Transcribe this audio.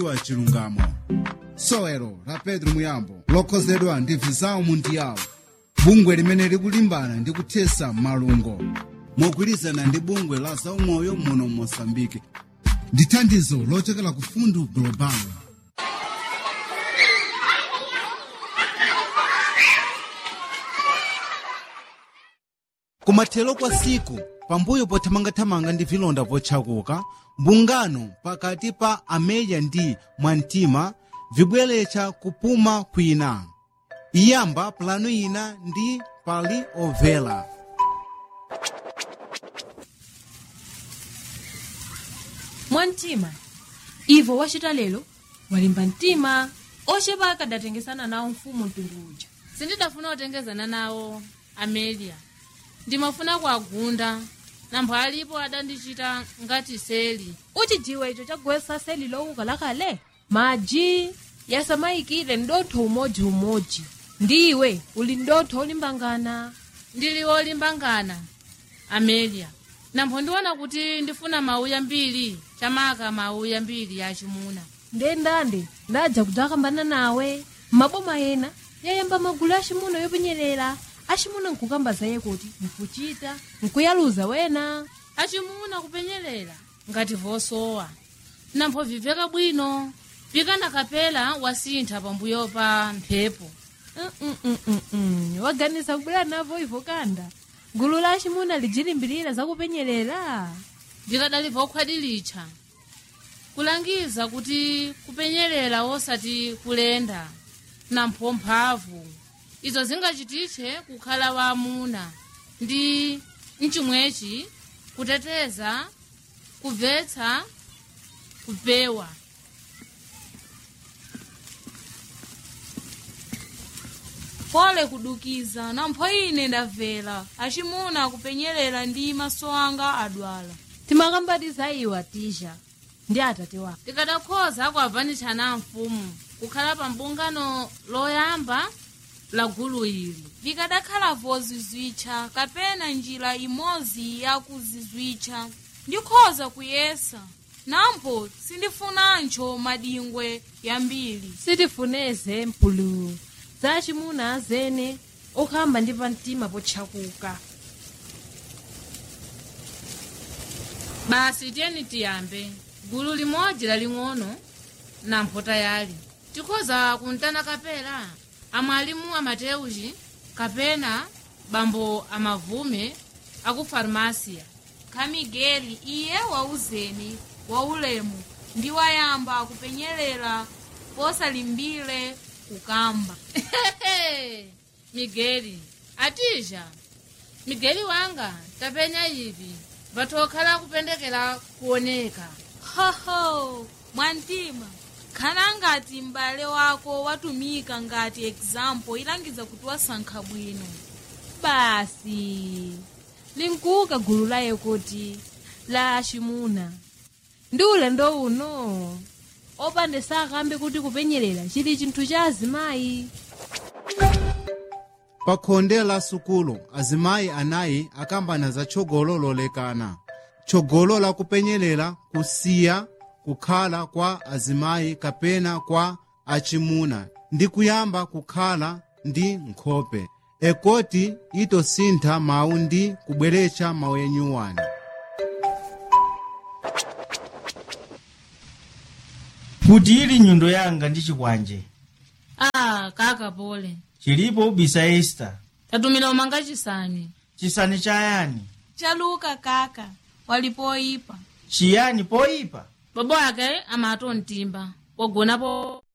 wa chilungamo sowelo la pedro muyambo lokhozedwa ndi vizawu mundiyawo bungwe limene likulimbana ndi kuthesa malungo mogwirizana ndi bungwe la zaumoyo muno mosambike ndi thandizo lochokera ku fundu global kumathero kwa siku pambuyo pothamangathamanga ndi vilonda potchakuka mbungano pakati pa ameya ndi mwamtima vibweretsa kupuma kwina iyamba pulanu ina ndi pali ovela mwamtima ivo wachita lero walimba mtima ochepa akadatengesana nawo mfumu mtundu uja sindidafuna kutengezana nawo amelia ndimafuna kuagunda nampho alipo adandichita ngati seli uchidziwa icho chagwesa seli lowuka lakale maji yasamayikire ndotho umodzi-umodzi ndiwe uli ndotho olimbangana ndili wolimbangana amelia nampho ndiona kuti ndifuna mauya mbiri chamaka mauya mbiri yachimuna ndendande ndadza kudzakambana nawe maboma ena yayamba magulu achimuna yopenyerera achimuna nkukamba zaye kuti nkuchita nkuyaluza wena achimuna kupenyerera ngati vosowa nampho viveka bwino pikana kapela wasintha pambuyo pa mphepo Mm-mm-mm-mm. waganiza kubwera navo ivo kanda gulu la achimuna lijilimbirira zakupenyerera vikadali vokhwadilitcha kulangiza kuti kupenyerera wosati kulenda nampho mphamvu izo zingachititche kukhala waamuna ndi mchimwechi kuteteza kubvetsa kupewa pole kudukiza nampho ine ndamvera achimuna kupenyerera ndi maso anga adwala timakambatiza iwa tisha ndi atate wako tikadakhoza kuavanitshana mfumu kukhala pa mbungano loyamba la gulu ili vikadakhala vozizwitcha kapena njira imodzi yakuzizwitcha ndikhoza kuyesa nampho sindifunancho madingwe yambiri sitifuneze mpulu za achimuna azene okhamba ndi pamtima potchakuka basi tiyeni tiyambe gulu limodzi laling'ono nampho tayali tikhoza kuntana kapela amwalimu amateuchi kapena bambo amavume aku farmasiya kamigeli iye wauzeni waulemu ndi wayamba kupenyerera posalimbire kukamba migeli atija migeli wanga tapenya ivi vatokhala kupendekera kuoneka hoho mwantima khala ngati m'bale wako watumika ngati example ilangiza kuti wasankha bwino basi linkuka gulu laye kuti la achimuna ndi ulendo uno opande sakambe kuti kupenyerera chili chinthu cha azimayi pa khonde la sukulu azimayi anayi akambana za tchogolo lolekana tchogolo la kupenyerera kusiya kukhala kwa azimayi kapena kwa achimuna ndi kuyamba kukhala ndi nkhope ekoti itosintha mawu ndi kubweretsa mawu enyuwani kuti ili nyundo yanga ndi chikwanje ah kaka pole chilipo ubisa esta tatumira umanga chisani chisani chayani chaluka kaka walipoyipa chiyani poyipa babo ake amatontimba wagonapo